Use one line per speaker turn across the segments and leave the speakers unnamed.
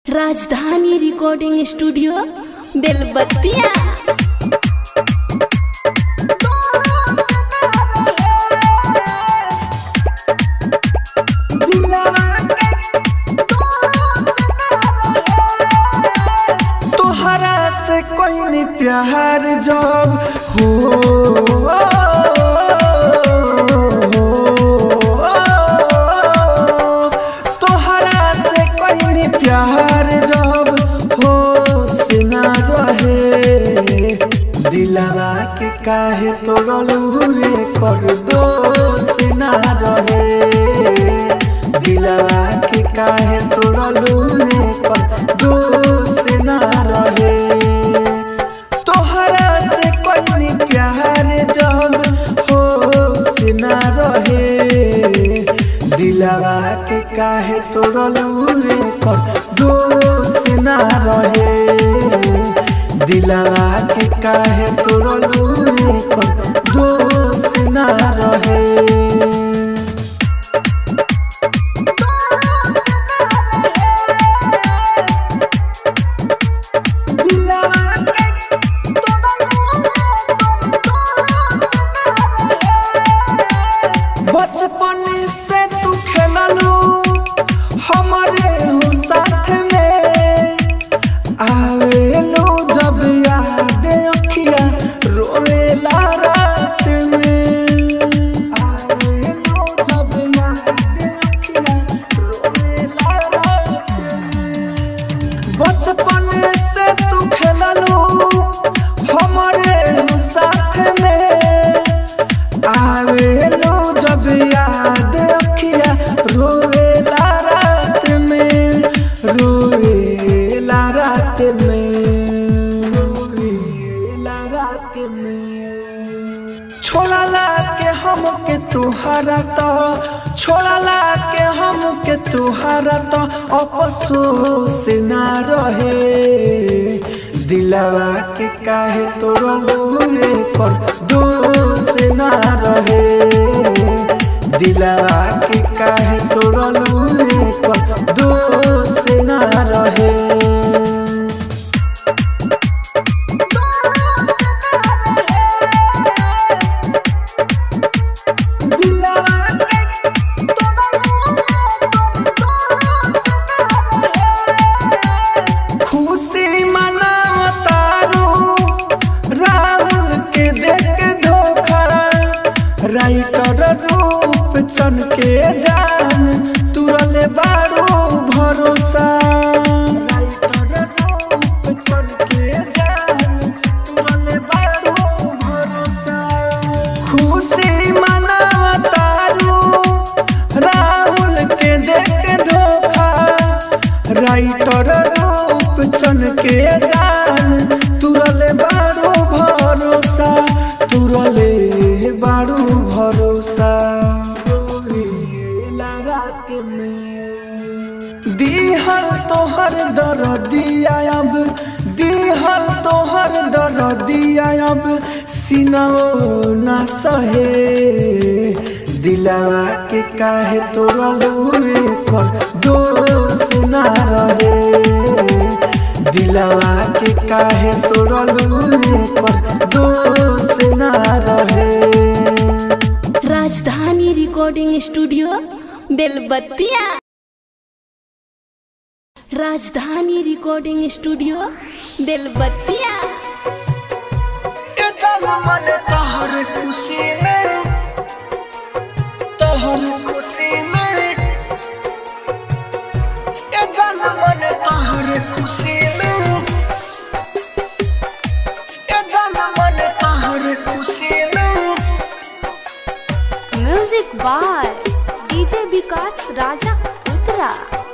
राजधानी recording studio बेलबत्तिया
तोहरा से कोई नहीं प्यार जब हो तोहरा से कोई नहीं प्यार जब हो से ना रहे दिलवा के काहे तोड़लू रे कर दो से ना रहे दिलवा के काहे तोड़लू रे कर दो से ना रहे तोहरा से कोई नहीं प्यार जब हो से ना रहे दिलवा के काहे तोड़लू रे कर दो से ना रहे दिलवा के काहे तोड़लू रे कर दो से ना रहे बचपन से तू खेललू हमारे हो साथ में आवेलो जब याद अखिया रोवेला रात में आवेलो जब याद अखिया रोवेला रात में बचपन से तू खेललू हमारे हो साथ में आवेलो जब याद अखिया रोवेला रात में रोवेला रात में रोवेला रात में छोड़ला के हम के तुहरा तो छोड़ला के हम के तुहरा तो अफसोस ना रहे दिलवा के काहे तोड़लू रे पर दोष ना रहे दिलवा के काहे तोड़लू रे पर दोष ना रहे खुशी मनावतारू राहुल के देख धोखा राइटर रूप चन के जान तुरले बारू भरोसा राइटर रूप चन के जान तुरले बारू भरोसा खुशी मनावतारू राहुल के देख धोखा राइटर रूप चन के जान तुरले बारू भरोसा तुरले बारू भरोसा रोवेला रात में दीहल तोहर दर दिया अब दीहल तोहर दर दिया अब सिनओ ना सहे दिलवा के काहे तोड़लू रे कर दोष ना रहे दिलवा के काहे तोड़लू रे कर दोष ना रहे
राजधानी recording studio Belbattiya Rajdhani recording studio बेलबत्तिया
ये जान मन तोहर खुशी में तोहर खुशी में ये जान मन तोहर खुशी में ये जान मन तोहर खुशी में
music by DJ Vikas Raja उतरा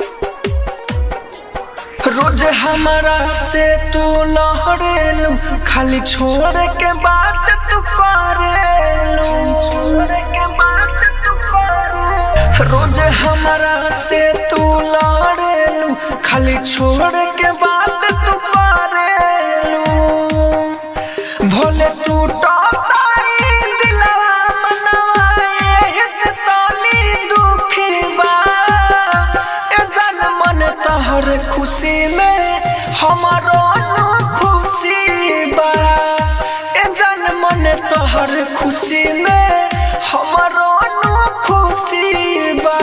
रोज हमारा से तू लहरेलू खाली छोड़ के बात तू करेलू छोड़ के बात तू करे रोज हमारा से तू लहरेलू खाली छोड़ के बात तू करेलू भोले तू टोटाई दिलवा मनवा एही से तोली दुखी बा ए जान मन तोहर खुशी में हमारो न खुशी बा ए जान मन तोहर खुशी में हमारो न खुशी बा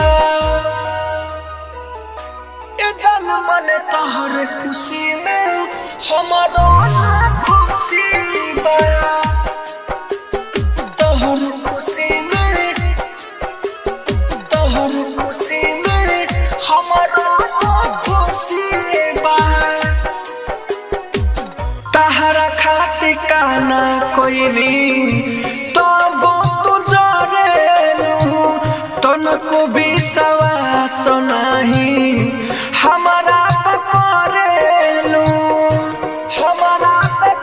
ए जान मन तोहर खुशी में हमारो न खुशी बा तोहर खुशी में तोहर खुशी में हमारो न खुशी बा तहरा खातिर काना कोई नहीं तो तू जरेलू तनको विश्वास नहीं हमारा पकड़ेलू हमारा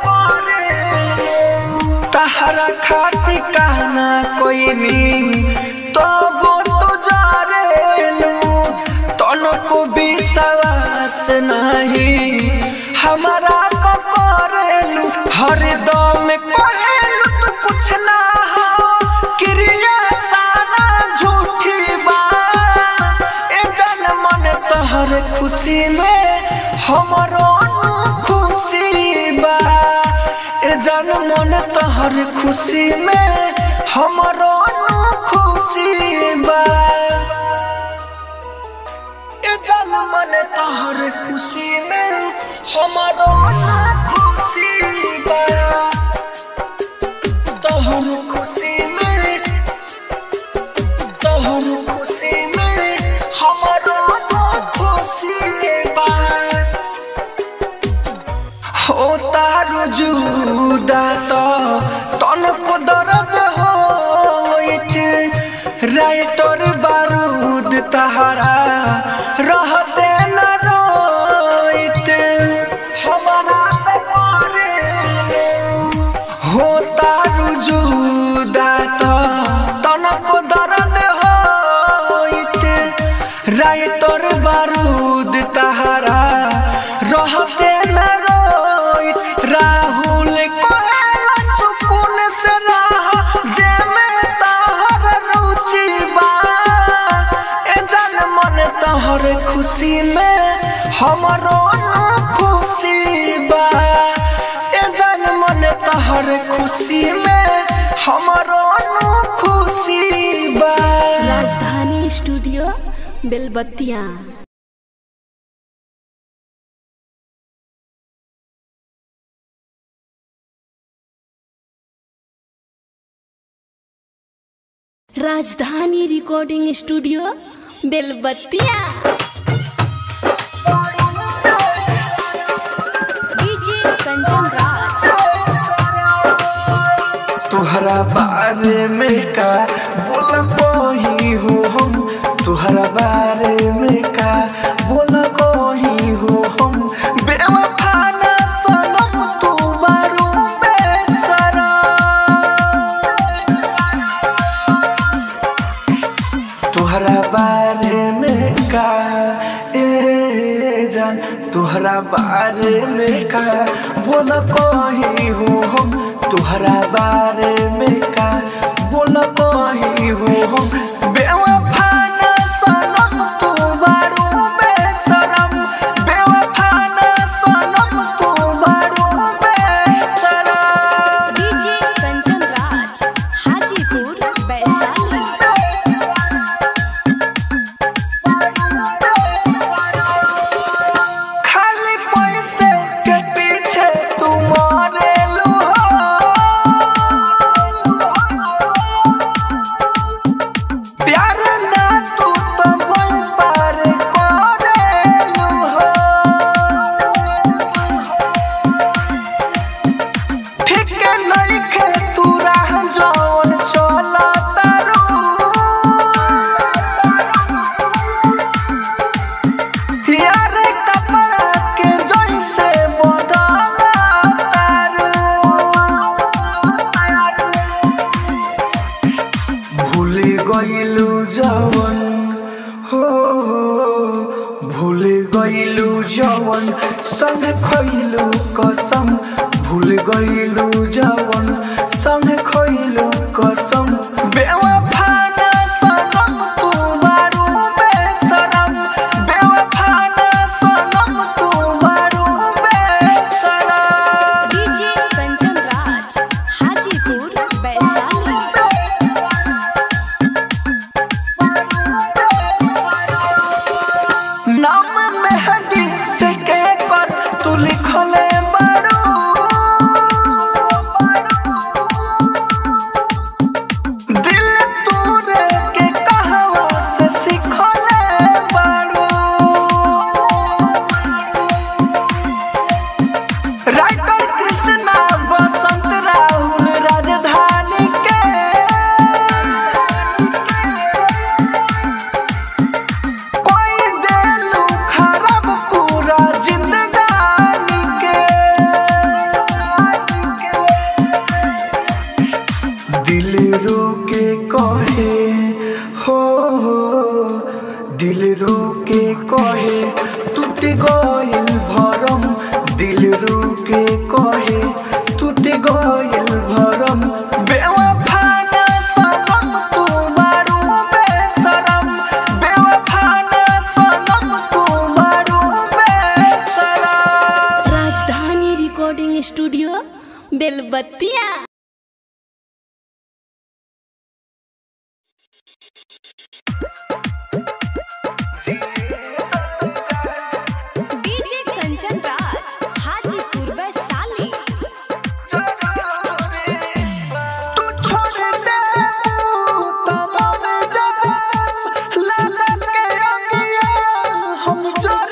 पकड़ेलू तहरा खातिर काना कोई नहीं तो तू जरेलू तनको विश्वास नहीं हमारा पकड़ेलू हरदम कहेलू तू कुछ ना हो क्रिया सारा झूठी बा ए जन मन तोहर खुशी में हमरो न खुशी बा ए जन मन तोहर खुशी में हमरो न खुशी बा ए जन मन तोहर खुशी में हमारो न खुशी बा तोहर खुशी में तोहर खुशी में हमारो न खुशी बा हो तारू जुदा तो तनको दर्द होइत राइटर बारूद तहरा रहते न रोइत हमारा पे हो तारू जुदा तो तनको दर्द होइत राइटर बारूद तहरा रहते न रोइत राहुल कोहेला सुकून से रह जे में तहर रुचि बा ए जन मन तहर खुशी में हमरो न खुशी बा ए जन मन तहर खुशी में हमरो न खुशी बा
राजधानी studio Belbattiya Rajdhani recording studio Belbattiya
DJ Kanchan Raj
तुहरा बारे में का बोल कोही हो हम तुहरा बारे में का बोल कोही हो हम बेवफा ना सनम तू बारू बेसरा तुहरा बारे में का ए जान तुहरा बारे में का बोल कही हो हम तुहरा बारे में का बोल कही हो हम बेवफा ना सनम तू बारू बेसरम बेवफा ना सनम तू बारू बेसरम
डीजे कंचन राज हाजीपुर वैशाली
खाली पैसे के पीछे तू मरेलू प्यार ना तू तो मन पार करेलू ठीक नहीं खे तू राह जौन चला तारू यार कपड़ा के जैसे बदला भूल गइलू जवन हो भूल गइलू जवन संग खइलू कसम भूल गइलू जवन संग खइलू कसम बेवफा ना सनम तू बारू बेसरम बेवफा ना सनम तू जिंदगानी के दिल रोके कहे हो हो दिल रोके कहे टूट गइल भरम दिल रोके कहे टूट गइल भरम बेवफा ना सनम तू मारू बेशरम बेवफा ना सनम तू मारू बेशरम
Rajdhani recording studio Belbattiya
DJ Kanchan Raj Hajipur Vaishali
तू छोड़ दे तो मर जाम लगा के अगिया हम जर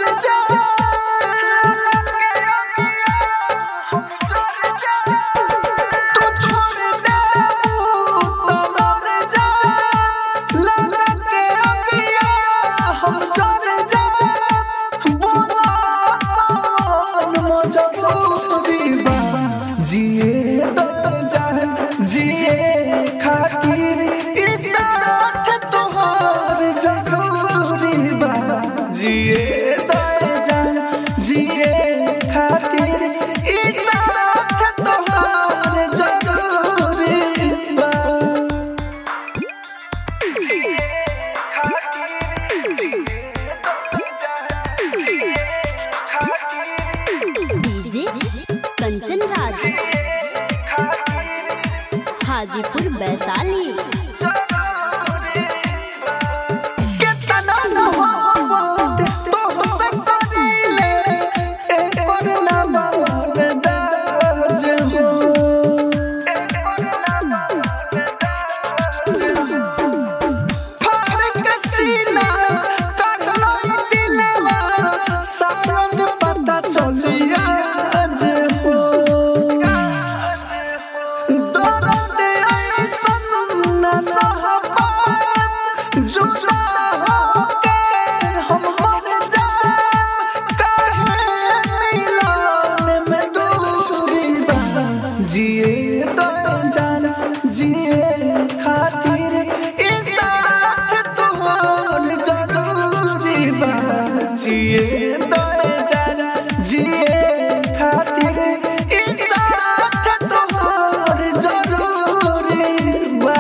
तू छोड़ दे तो मर जाम लगा के अगिया हम जर बोला कौन मजबूरी बा जिए तो जान जिए खातिर इस रात तोहार जरूरी बा जिए तो जान जिए खातिर इस रात तोहार जरूरी बा जिए खातिर जिए तो जान जिए खातिर
डीजे कंचन राज हाजीपुर वैशाली
कितना मोहब्बत तोहसे करीले, एकर ना मर्दाज हो। फाड़ के सीना, काढ़लो ई दिलवा, सारंग पता चलिया आज हो। दर्द ऐसन न सह पाएम, जुदा होके हम मर जाएम, काहे मिलन में दूरी बा। जिए तो जान जिए खातिर इस साथ तोहर जरूरी बा जिए तो जान जिए खातिर इस साथ तोहर जरूरी बा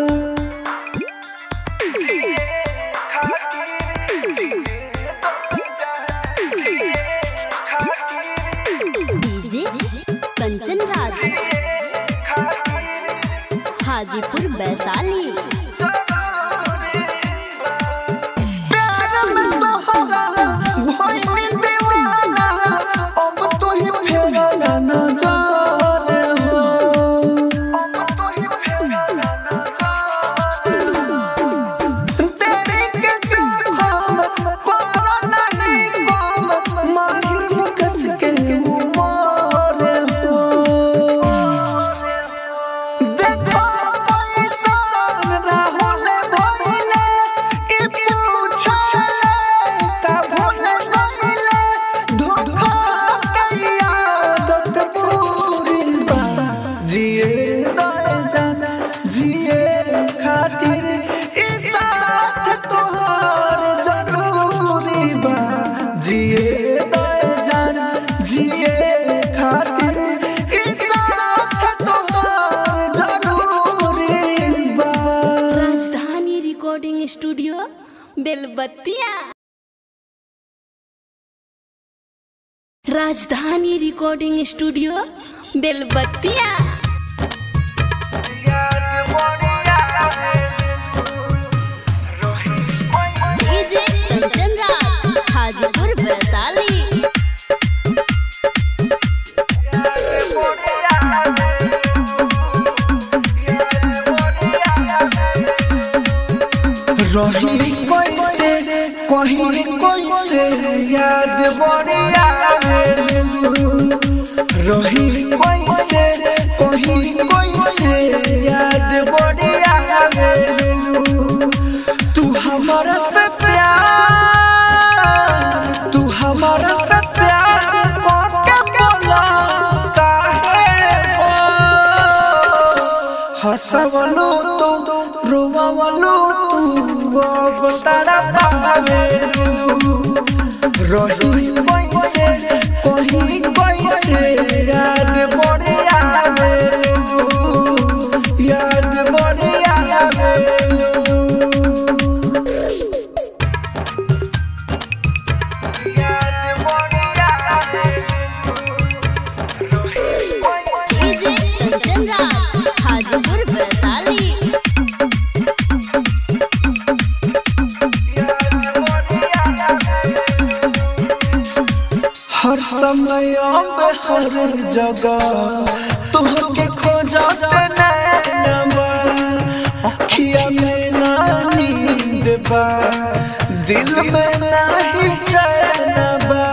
जिए खातिर जिए तो जान जिए खातिर
डीजे कंचन राज हाजीपुर वैशाली
प्यार में तोहरा भइल दीवाना अब तो ही फेरा नजर हो अब तो ही फेरा नजर तेरे के चाहम कोरा नहीं कम माहिर मुकस के उमर हो देखो पैसान राहुल भइले ई पूछले का भूल गइले धोखा के आदत पूरी बा जिए दे जान जिए खातिर ई साथ तोहार जरूरी बा जिए दे जान जिए खातिर ई साथ तोहार जरूरी बा
राजधानी recording studio Belbattiya Rajdhani recording studio Belbattiya DJ Kanchan Raj Hajipur Vaishali
रही कैसे कहीं कैसे याद बढ़िया रही कैसे कहीं कैसे याद बढ़िया तू हमारा से प्यार तू हमारा से प्यार रोवलो तू अब तारा पावेलू रही कैसे कहीं कैसे याद बड़ी आवेलू याद बड़ी आवेलू
डीजे कंचन राज हाजीपुर वैशाली
हर समय अब हर जगह तुहके खोजत नैनवा अखिया में ना नींद बा दिल में नाही चैन बा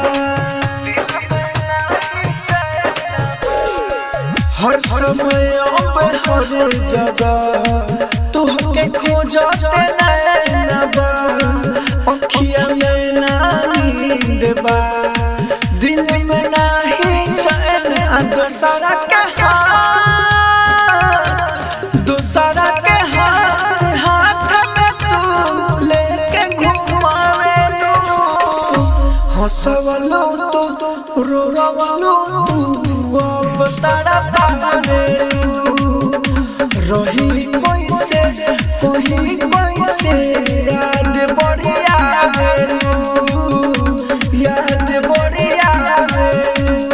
हर समय अब हर जगह तुहके खोजत नैनवा अखिया में ना नींद बा दिल में नाही चैन आ दोसरा के हाथ दोसरा के हाथ हाथ में तू लेके घुमावेलू हंसवलो तू रोवलो तू अब तारा पावेलू रही कैसे कोही कैसे याद बड़ी आवेलू याद बड़ी आवेलू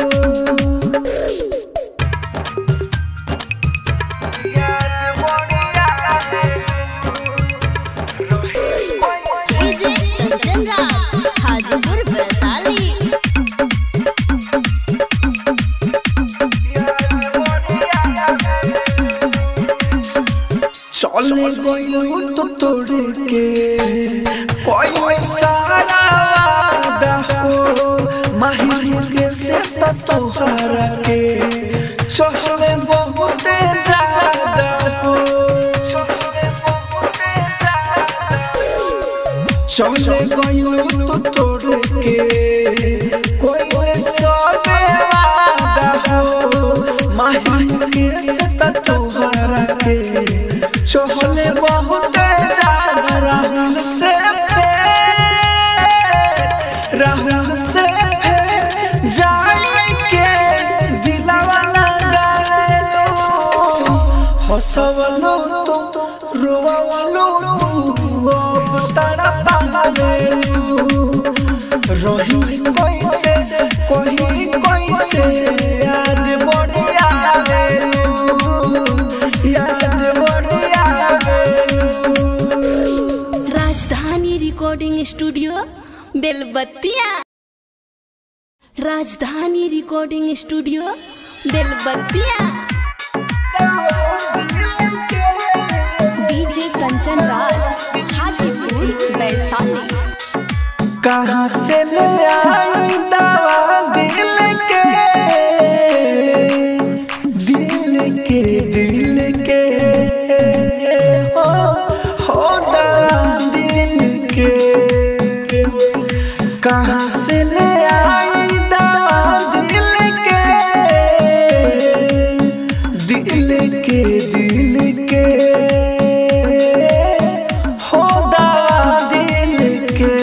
डीजे कंचन राज हाजीपुर वैशाली
चले गइलू तो तोड़ के कोई सारा वादा हो माहिर के से त तोहरा के चले बहुत ज्यादा हो चले गइलू तो तोड़ के कोई सबे वादा हो माहिर के से त तोहरा के चहले बहुत ज्यादा राहुल से फेर राहुल से फेर जाने के दिलावा लगालो हंसवलो तो रोवलो तू अब तारा पावेलू रही कैसे कहीं कैसे याद बड़ी आवेलू याद बड़ी आवेलू
राजधानी recording studio Belbattiya Rajdhani recording studio Belbattiya
DJ Kanchan Raj Hajipur Vaishali
कहाँ से ले आई दवा दिल के दिल के दिल के हो हो दवा दिल के कहाँ से ले आई दवा दिल के दिल के दिल के हो दवा दिल के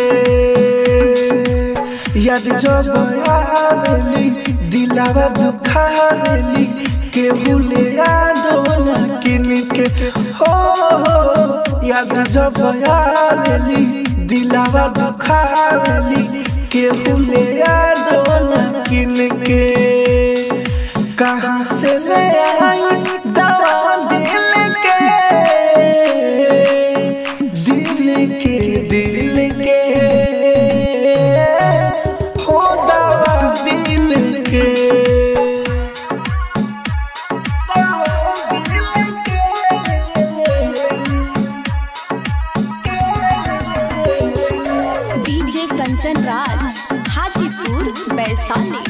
याद जब आवेली दिलावा दुखावेली के भूले यादो न किन के हो हो, याद जब आवेली दिलावा दुखावेली के भूले यादो न किन के कहाँ से ले आई दवा दिल के दिल के दिल के हो दवा दिल के दवा दिल के
डीजे कंचन राज हाजीपुर वैशाली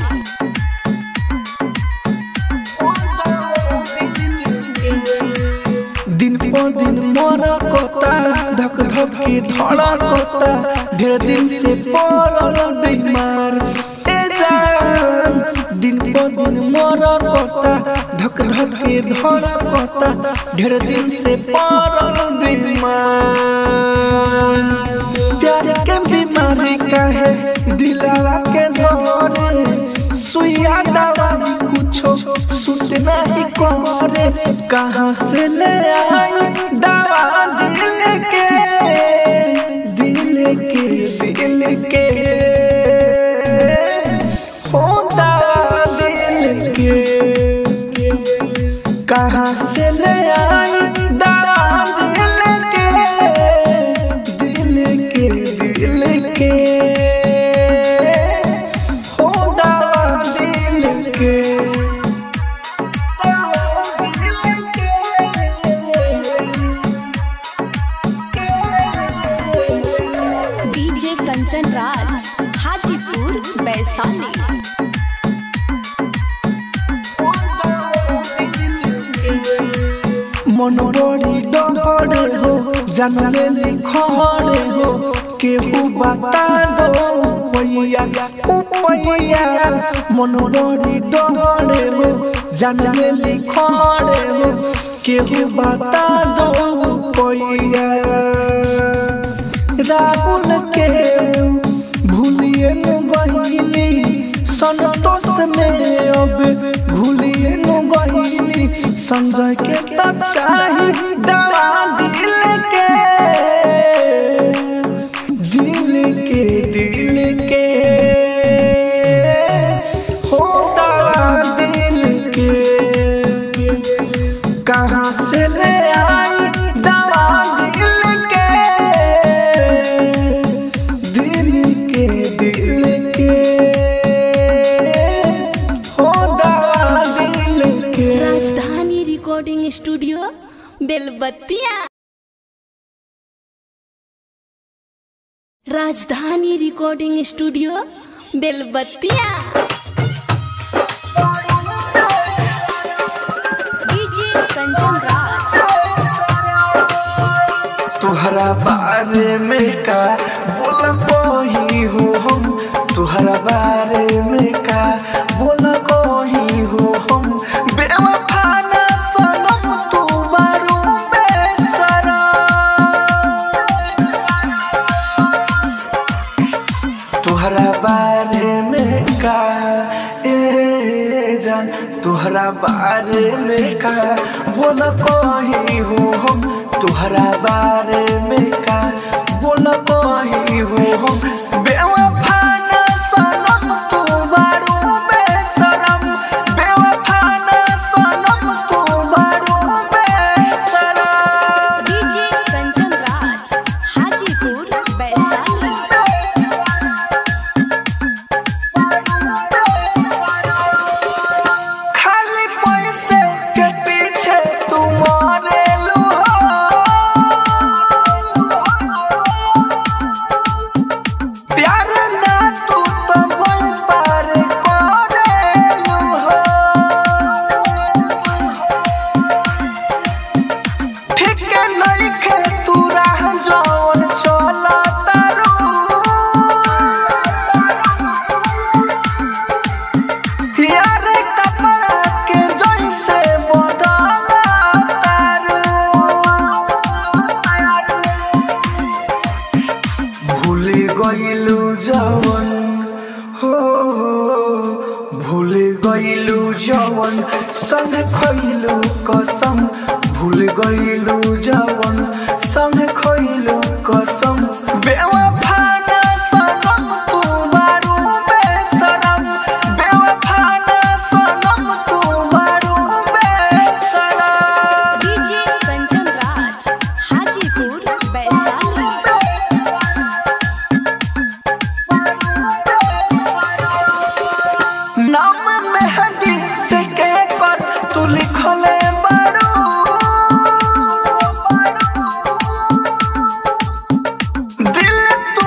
दिन पर दिन मोरा कोता धक धक के धड़ा कोता ढेर दिन से पड़ल बीमार ए जान दिन पर दिन मोरा कोता धक धक धके धड़कता ढेर दिन से पड़ल बीमार प्यार के बीमारी काहे दिलावा के धरे सुइया दवाई कुछो सुट नहीं करे कहाँ से ले आई दवा दिल के दिल के दिल के हो दवा दिल के कहाँ से ले आई दवा दिल के दिल के दिल के हो दवा दिल के दवा दिल के
डीजे कंचन राज हाजीपुर वैशाली
मन बड़ी डरे हो जानले लिखड़े हो केहू बता दो पैया पैया मन बड़ी डरे हो जानले लिखड़े हो केहू बता दो पैया राहुल के भूलिए न गईली संतोष में अब भूलिए न गईली संजय के तो चाही दवा दिल के दिल के दिल के हो दवा दिल के कहाँ से ले आई दवा दिल के दिल के दिल के हो दवा दिल के
राजधानी recording studio Belbattiya Rajdhani recording studio Belbattiya DJ Kanchan Raj
तुहरा बारे में का बोल कोही हो हम तुहरा बारे में का बोल कोही हो हम बेवफा ना सनम तू बारू बेसरा तुहरा बारे में का ए जान तुहरा बारे में का बोल कही हो हम तुहरा बारे में का बोल कही हो हम बेवफा ना सनम तू बारू बेसरम बेवफा ना सनम तू बारू बेसरम
डीजे कंचन राज हाजीपुर वैशाली
खाली पैसे के पीछे तू मरेलू प्यार ना तू तो बोल पार करेलू ठीक नहीं खे तू राह जौन चला तारू यार कपड़ा के जैसे बदला तारू भूल गइलू जवन हो भूल गइलू जवन संग खइलू कसम भूल गइलू जवन संग खइलू कसम बेवफा ना सनम तू बारू बेसरम बेवफा ना सनम तू बारू बेसरम
डीजे कंचन राज हाजीपुर वैशाली
नाम मेहंदी से के कर तू लिखले बारू दिल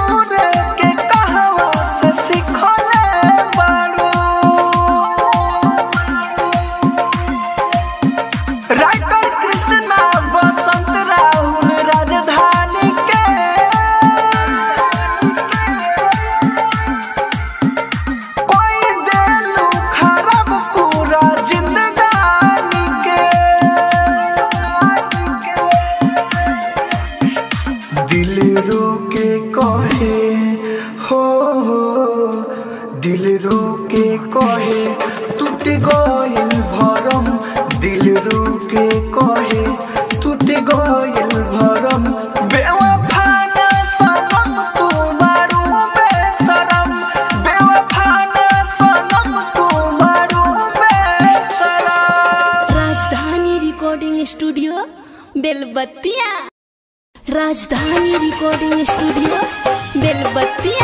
गइल भरम दिल रुके कहे टूट गइल भरम बेवफा ना सनम तू मारू बेशरम बेवफा ना सनम तू मारू बेशरम
Rajdhani recording studio Belbattiya Rajdhani recording studio बेलबत्तिया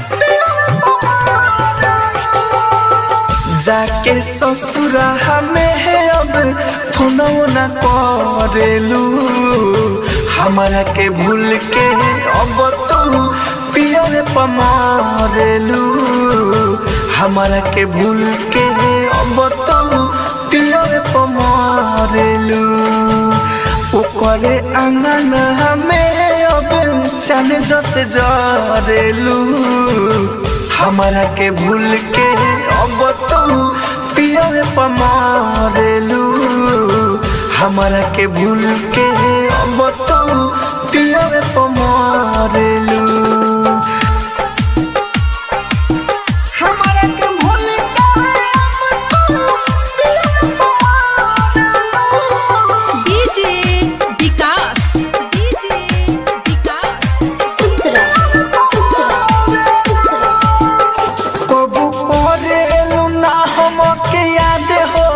जाके ससुरा हमें है अब फोनो न करेलू हमारा के भूल के अब तू पियर पमारेलू हमारा के भूल के अब तू पियर पमारेलू ओकरे आंगन हमें अब चन जस जरेलू हमारा के भूल के अब तू पियर पमारेलू हमारा के भूल के अब तू पियर पमारेलू हमारा के भूल के अब तू पियर पमारेलू
डीजे विकास डीजे विकास
कबू करेलू ना हमके याद हो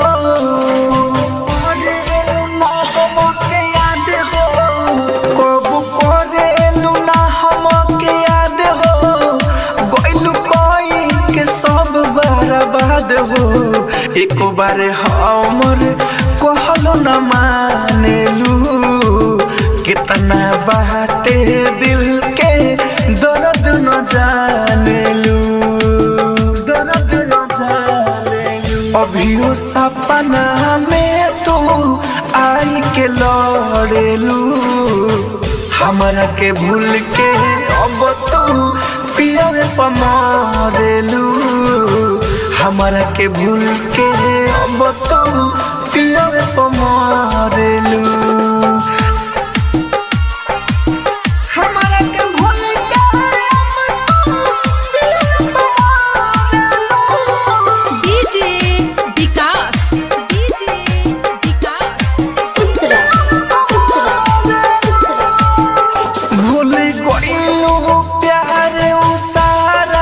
करेलू ना हमके याद हो कबू करेलू ना हमके याद हो गइलू कोई के सब बर्बाद हो एक बार हमर कहलो न मानेलू कितना बाटे दिल के दर्द न जानेलू दर्द न जानेलू अभियो सपना में तू आई के लड़ेलू हमरा के भूल के अब तू पियर पमारेलू हमरा के भूल के अब तू पियर पमारेलू हमरा के भूल के
डीजे विकास डीजे विकास
भूल गइलू प्यार उ सारा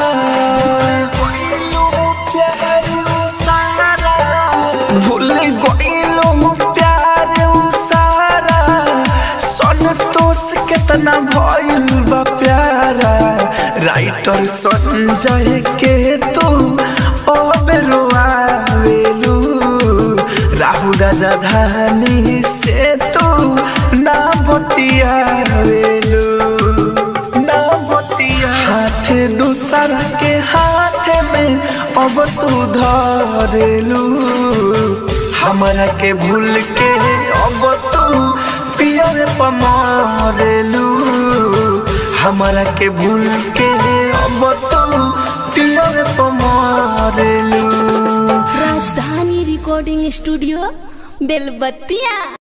गइलू प्यार उ सारा भूल गइलू प्यार उ सारा संतोष कितना भइल बा प्यारा राइटर संजय के तू अब रोआवेलू राहु राजा धानी से तू ना बतियावेलू ना बतिया हाथ दूसरा के हाथ में अब तू धरेलू हमरा के भूल के अब तू पियर पमारेलू हमरा के भूल के अब तू पियर पमारेलू
राजधानी recording studio Belbattiya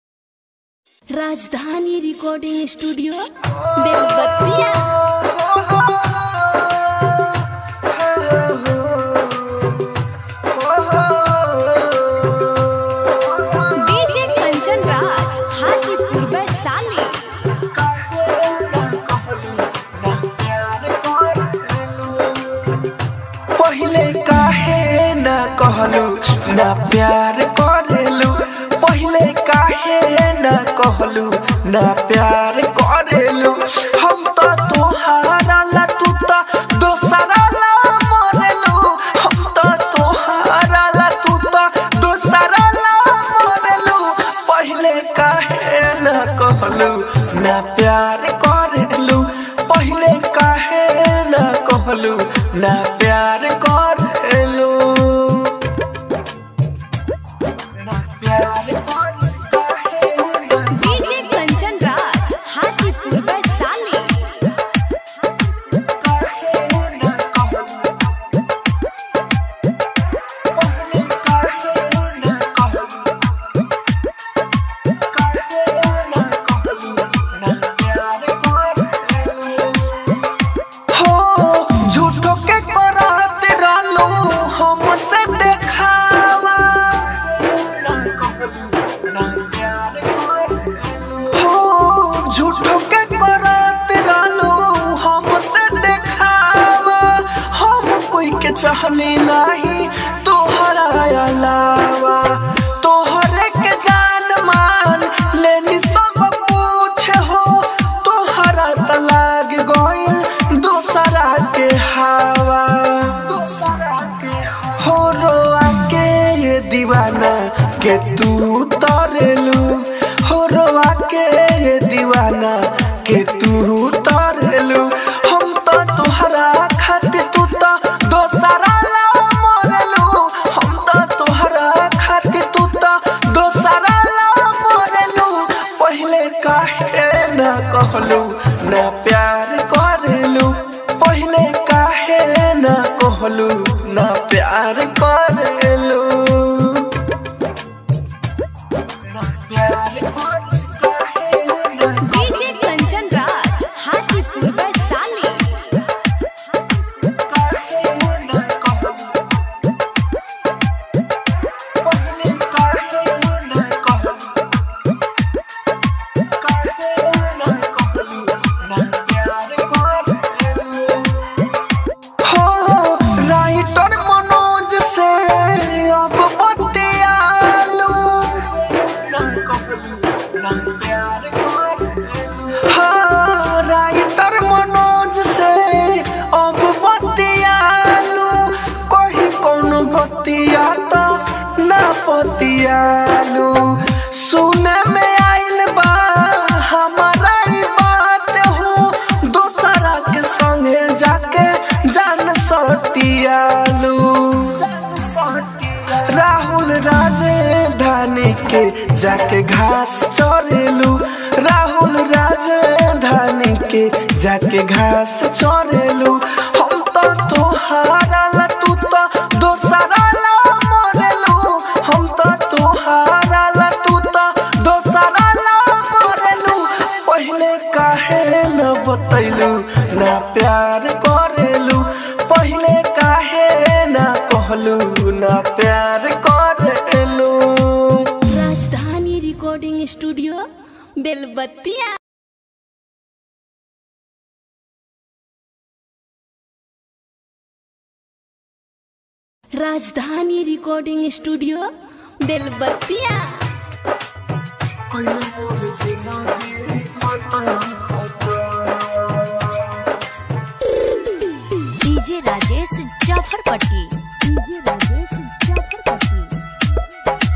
Rajdhani recording studio Belbattiya DJ Kanchan Raj Hajipur Vaishali
पहिले काहे ना कहलू ना प्यार करेलू पहिले काहे ना कहलू ना प्यार करेलू हम तो तोहारा ला तू तो दोसरा ला मरेलू हम तो तोहारा ला तू तो दोसरा ला मरेलू पहिले काहे ना कहलू ना प्यार करेलू पहिले काहे ना कहलू ना प्यार करेलू ना प्यार कर काहे ना
डीजे कंचन राज हाजीपुर वैशाली
काहे ना कहलू पहिले काहे ना कहलू काहे ना कहलू ना प्यार करेलू हो झूठो के करात रहलो हमसे देखा जननी नहीं तोहरा अलावा तोहरे के जान मान लेनी सब पूछ हो तोहरा त लाग गइल दोसरा के हवा दोसरा के हो रोआ के ये दीवाना के तू तरेलू हो रोआ के ये दीवाना के तू तरेलू हम तो तोहरा खातिर तू तो दोसरा ला मरेलू हम तो तोहरा खातिर तू तो दोसरा ला मरेलू पहले काहे ना कहलू ना प्यार करेलू पहले काहे ना कहलू ना प्यार करेलू ना प्यार कर- काहे ना
डीजे कंचन राज हाजीपुर वैशाली
काहे ना कहलू पहले काहे ना कहलू काहे ना कहलू ना प्यार करेलू हो राइटर मनोज से अब बतियालू हाँ, राइटर मनोज से अब बतियालू कहीं कौन बतिया तो ना बतियालू सुने में आइल बा हमारा ही बात हूँ दोसरा के संगे जाके जान सतियालू राहुल राजधानी के जाके घास चोरेलू राहुल राजधानी के जाके घास चोरेलू हम तो तोहारा ला तू तो दोसरा ला मरेलू हम तो तोहारा ला तू तो दोसरा ला मरेलू पहले काहे न बतैलू ना प्यार करेलू पहले काहे ना कहलू ना प्यार करेलू
राजधानी recording studio Belbattiya Rajdhani recording studio Belbattiya DJ Rajesh Jafarpatti DJ Rajesh Jafarpatti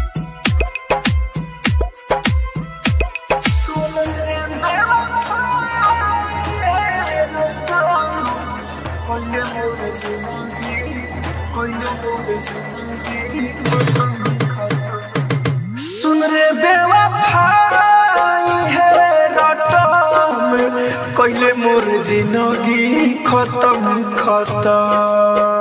सुन रे बेवफाई है रटम कैले मोर जिंदगी खत्म खत्म